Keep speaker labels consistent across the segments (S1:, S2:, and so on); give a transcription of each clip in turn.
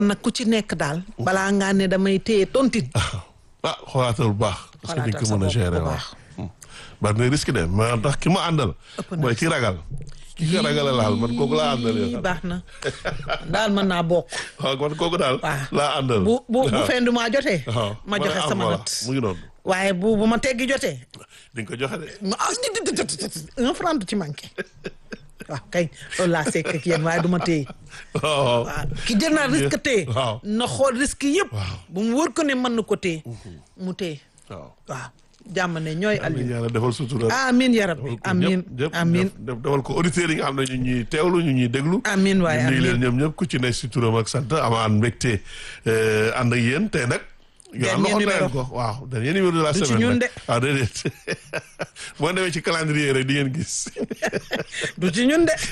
S1: nag ku ci nekk daal balaa ngaa ne damay téye tontine
S2: ah xoolaatal bu baax. parce que di
S1: Xoolaatal
S2: ko mën a
S1: sa bopp
S2: gérer
S1: bu
S2: waaw.
S1: baax.
S2: bari na risque de mais ndax ki ma àndal.
S1: Ëpp na
S2: mooy ki ragal. ki nga ragal a laal man kooku laa àndal
S1: Ii,
S2: yow.
S1: baax na daal mën naa bokk
S2: waaw man kooku daal.
S1: waaw.
S2: laa àndal.
S1: bu bu bu
S2: waaw.
S1: fin du mois jotee
S2: waaw
S1: ma joxe
S2: ah,
S1: sama
S2: voilà.
S1: nat
S2: mu ngi noonu.
S1: waaye bu bu ma teggi jotee
S2: di nga ko joxe de.
S1: ma ah di- di- di- di- di- un franc du ci manqué waaw kay loolu laa sekk ak yéen waaye du ma téye
S2: waaw.
S1: waaw ki jël naa risque téye
S2: waaw.
S1: na xool risque yëpp
S2: Waaw.
S1: bu mu wóor ko ne mën na ko téye mu téye
S2: waaw.
S1: waaw jàmm ne ñooy
S2: amiin
S1: Aliou
S2: yàlla defal sutura.
S1: amin ya rabbi amin
S2: ñëpp
S1: amin
S2: def defal ko auditeurs yi nga xam ne ñu ñuy teewlu ñu ñuy déglu.
S1: amin waaye
S2: ñu nuyu leen
S1: amin
S2: ñoom ñëpp ku ci nekk si turam ak sant amaan mbégte euh, ànd ak yéen tey nag. yow
S1: Dernier
S2: waxoon na leen
S1: numéro.
S2: ko waaw dernier numéro de la
S1: Du ci
S2: semaine
S1: ñun
S2: nag.
S1: de.
S2: waaw déedéet boo demee ci calendrier rek di ngeen gis.
S1: du ci ñun de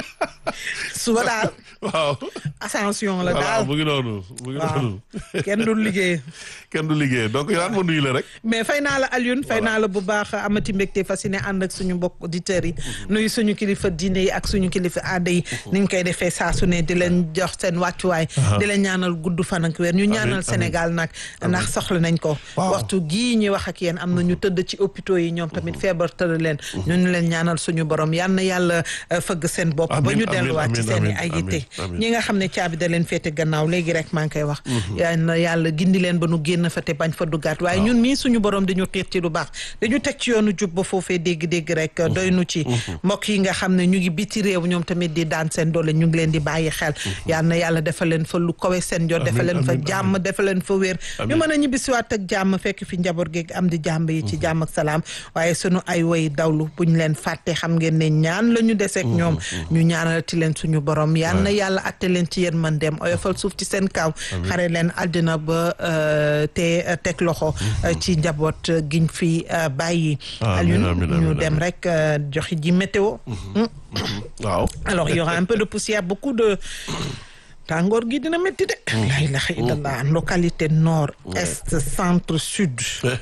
S1: suba daal
S2: waaw.
S1: ascension la
S2: voilà
S1: daal
S2: mu ngi noonu mu ngi
S1: waaw
S2: noonu.
S1: kenn du liggéey
S2: kenn du liggéey donc yow ma nuyu la rek.
S1: mais fay naa la Alioune fay naa la bu baax amati mbégte fasciné ànd ak suñu mbokk auditeurs yi nuyu suñu kilifa diine yi ak suñu kilifa aada yi ni ñu koy defee saa su ne di leen jox seen wàccuwaay di leen ñaanal gudd fan ak weer ñu ñaanal
S2: amiin.
S1: Sénégal nag ndax soxla nañ ko
S2: Waaw.
S1: waxtu gii ñuy wax ak yéen am na ñu tëdd ci hôpitaux yi ñoom tamit feebar tëdd leen ñu ñu leen ñaanal suñu borom yal na yàlla euh, fëgg seen bopp ba
S2: Amiin,
S1: ñu
S2: amiin,
S1: delluwaat ci
S2: amiin,
S1: seen i
S2: amiin,
S1: ay yitte
S2: amiin, amiin.
S1: ñi nga xam ne caabi da leen féete gannaaw léegi rek maa ngi koy wax yal na yàlla gindi leen ba nu génn fa te bañ fa duggaat waaye ñun mii suñu borom dañu xiir ci lu baax dañu teg ci yoonu jub ba foofee dégg-dégg rek doy nu ci mbokk yi nga xam ne ñu ngi biti réew ñoom tamit di daan seen doole ñu ngi leen di bàyyi xel yal na yàlla defal leen fa lu kawe seen jot defal leen fa
S2: amiin,
S1: jàmm defal leen fa wér ñu
S2: Amiin.
S1: mën a ñibbisiwaat ak jàmm fekk fi njaboot geeg am di jàmm yi ci jàmm ak salaam waaye sunu ay woy dawlu buñ leen fàtte xam ngeen ne ñaan la ñu deseeg ñoom ñu ñaanalati leen suñu borom yal na yàlla atte leen ci yéen mën dem oyofal suuf ci seen kaw xare leen àddina ba euh, te euh, teg loxo euh, ci njaboot euh, giñ fi euh, bàyyi
S2: Amiin,
S1: Alioune
S2: amiin,
S1: ñu
S2: amiin,
S1: dem
S2: amiin.
S1: rek euh, joxe ji météo Hmm.
S2: waaw.
S1: alors il y aura un peu de poussière beaucoup de tàngoor gi dina métti de la ilaha illallah localité nord est centre sud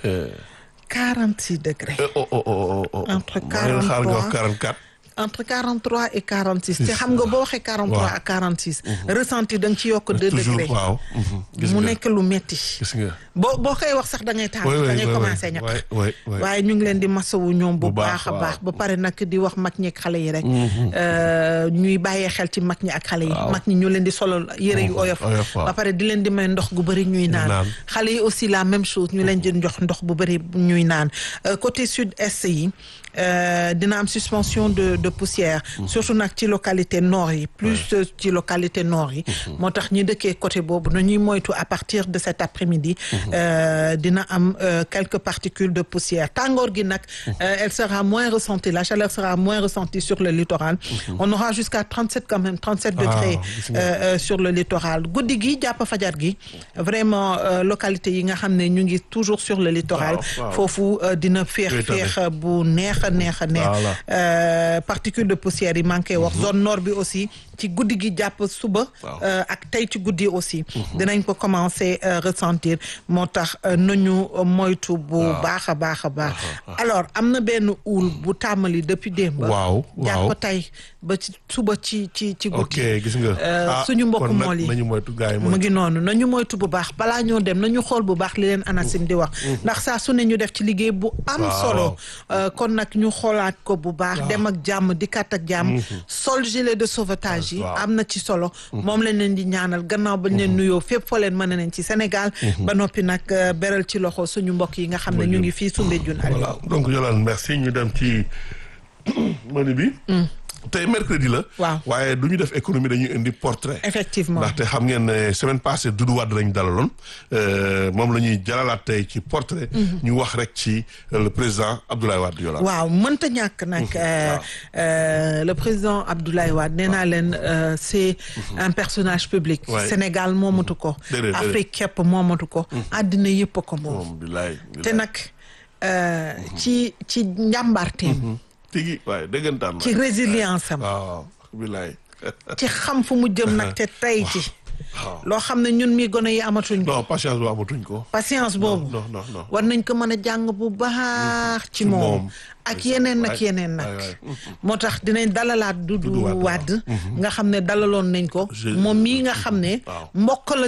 S1: 46 degrés
S2: oh oh oh oh.
S1: Entre
S2: maa ngi leen xaar nga wax
S1: 43.
S2: 44.
S1: entre 43 et 46 te xam nga boo waxee 43
S2: Waaw.
S1: ak 46 ressenti da nga ci yokk 2
S2: toujours
S1: degrés
S2: waaw. mhm. gis
S1: mu
S2: nga
S1: nekk lu métti
S2: gis nga.
S1: boo boo koy wax sax da ngay taal
S2: oui oui
S1: da ngay
S2: oui,
S1: commencé
S2: oui.
S1: ñàkk
S2: oui oui oui.
S1: waaye ñu ngi leen di masawu ñoom bu
S2: Bu baax,
S1: baax a baax
S2: waaw.
S1: ba pare nag di wax mag ñi ak xale yi rek euh, ñuy bàyyee xel ci mag ñi ak xale yi mag ñi ñu leen di solal yëre yu oyof
S2: oyof, waaw.
S1: ba pare di leen di may ndox gu bëri ñuy naan
S2: naan.
S1: xale yi aussi la même chose ñu leen di jox ndox bu bëri ñuy naan Euh, côté sud est yi euh, dina am suspension de de poussière surtout nag ci localité nord yi plus euh, ci localité nord yi moo tax ñi dëkkee côté boobu nañuy moytu à partir de cet après-midi euh, dina am euh, quelques particules de poussière tàngoor gi nag euh, elle sera moins ressentie la chaleur sera moins ressentie sur le littoral on aura jusqu'à 37 quand même 37 degrés
S2: gis nga.
S1: euh, euh, sur le littoral guddi gi jàpp fajar gi vraiment euh, localité yi nga xam ne ñu ngi toujours sur le littoral
S2: Waaw, waaw.
S1: foofu euh, dina féex
S2: Féetale.
S1: féex bu neex a neex a neex
S2: Voilà.
S1: euh, particules de poussière yi manqué wax zone nord bi aussi ci guddi gi jàpp suba
S2: Waaw.
S1: euh, ak tey ci guddi aussi dinañ ko commencer euh, ressentir moo tax euh, nañu moytu bu baax a baax a baax alors am na benn uul bu tàmmali depuis démb
S2: waaw waaw.
S1: jàpp tey ba ci suba ci ci ci
S2: ok
S1: guddi
S2: gis nga.
S1: Euh,
S2: ah
S1: suñu mbokk
S2: kon nag
S1: mool yi.
S2: nañu moytu gars yi
S1: mu
S2: moytu.
S1: ngi noonu nañu moytu bu baax balaa ñoo dem nañu xool bu baax li leen ANACIM di wax ndax saa su ne ñu def ci liggéey bu am
S2: Waaw.
S1: solo Euh, kon nag ñu xoolaat ko bu baax dem ak jàmm dikkaat ak jàmm sol gilet de sauvetage yi
S2: Waaw.
S1: am na ci solo moom lañ leen di ñaanal gannaaw bañ leen nuyoo fépp foo leen mën nañ ci Sénégal ba noppi nag euh, beral ci loxo suñu mbokk yi nga xam ne ñu ngi fii Soumbédioune Aliou
S2: voilà donc Yolande merci ñu dem ci menu bi. tey mercredi la.
S1: Waaw.
S2: waaye du ñu def économie dañuy indi portrait.
S1: effectivement
S2: ndaxte xam ngeen ne semaine passée Doudou Wade lañu dalaloon euh, moom la ñuy jalalaat tey ci portrait. ñu wax rek ci euh, le président Abdoulaye Wade Yolande.
S1: waaw mënta ñàkk nag euh, euh, le président Abdoulaye Wade nee naa leen euh, c'est un personnage public
S2: Ouais.
S1: Sénégal moomatu ko
S2: Déedéet, déedéet.
S1: Afrique képp moomatu ko àddina yëpp a ko moom
S2: moom bilaay.
S1: te nag euh, ci ci njàmbaarteem
S2: tigi waaye dëggantaan la.
S1: ci résilience am
S2: waaw bilaay.
S1: ci xam fu mu jëm nag te tey ci
S2: waaw.
S1: loo xam ne ñun mi gone yi amatuñ ko
S2: non patience boobu amatuñ ko.
S1: patience boobu
S2: non non non.
S1: war nañ ko mën a jàng bu baax ci moom
S2: moom.
S1: ak yeneen ak
S2: waay,
S1: yeneen nag
S2: waay, waay.
S1: moo tax dinañ dalalaat Doudou
S2: Doudou Wade,
S1: Wade nga xam ne dalaloon nañ ko
S2: Je-
S1: moom mii nga xam ne
S2: waaw.
S1: mbokk la